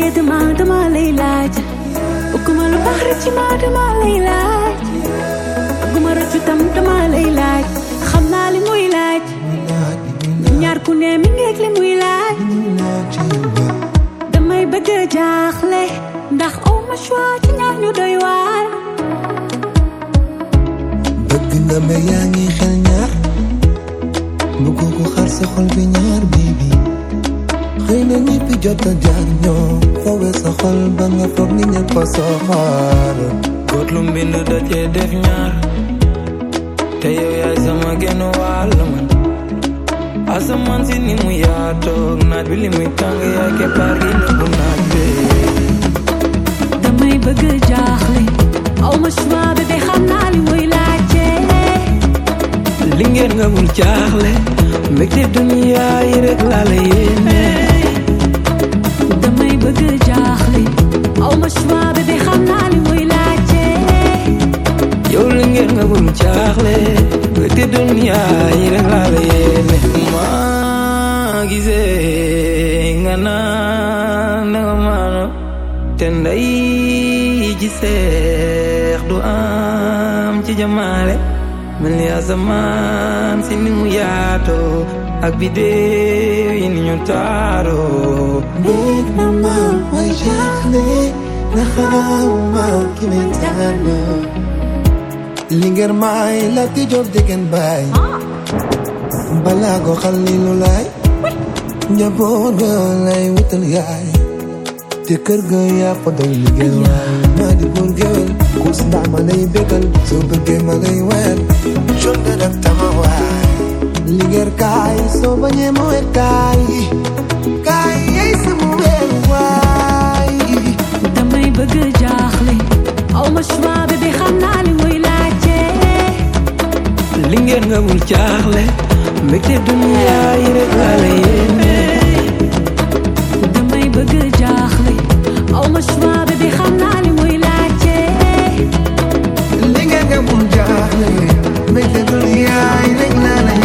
dama dama lay laaj bëgguma lu baax rek ci ma dama lay laaj bëgguma rëccu tam dama lay laaj xam naa li muy laaj ñaar ku ne mi ngeeg li muy laaj damay bëgg a jaaxle ndax aw ma choix ci ñaar ñu doy waar bëgg nga ma yaa ngi xel ñaar bëgg ko xar sa xol bi ñaar bibi xëy na ñëpp jot a jaar ñoo fowe sa xol ba nga foog ni ñëpp a soxor góot lu mbind da cee def ñaar te yow yaay sama genn wàll man asamaan si ni mu yaatoog naaj bi li muy tàng yaay keppaar gi nëbbu naaj bee damay bëgg a jaaxle aw ma choix bébé xam naa li muy laajte li ngeen nga bul jaaxle mbégte duniyaa yi rek laa la yéene damay bëgg a jaaxle aw ma choix bébé xam naa li muy laajte yow li ngeen nga bul jaaxle mbégte duniyaa yi rek laa la yéene maa gisee nga naan na nga maano te nday ji seex du am ci jamaale mel ni asamaan si ni mu yaatoo ak bidéew yi ni ñu taaroo néeg na ma may jaaxle na xawma ki may tànn li ngeen may la ti jóg degen baay balaa ko xalilu laay njaboot ga lay wutal yaay te kër ga yaa fa doy liggéey waay maa di buur géwél kus ndaa ma lay bégal soo bëggee ma lay wér jon nga def tama waay liggéey kaay soo bañee ma wér kaay kaay yey sama wér waay damay bëgg a jaaxle aw ma choix bébé xam naa li muy laajte li ngeen nga bul jaaxle mbégte duniyaa yi rek laa la yéene damay bëgg a jaaxle aw ma choix bébé xam naa li muy laajte li ngeen nga mun jaaxle mbégte duniyaa yi rek laa la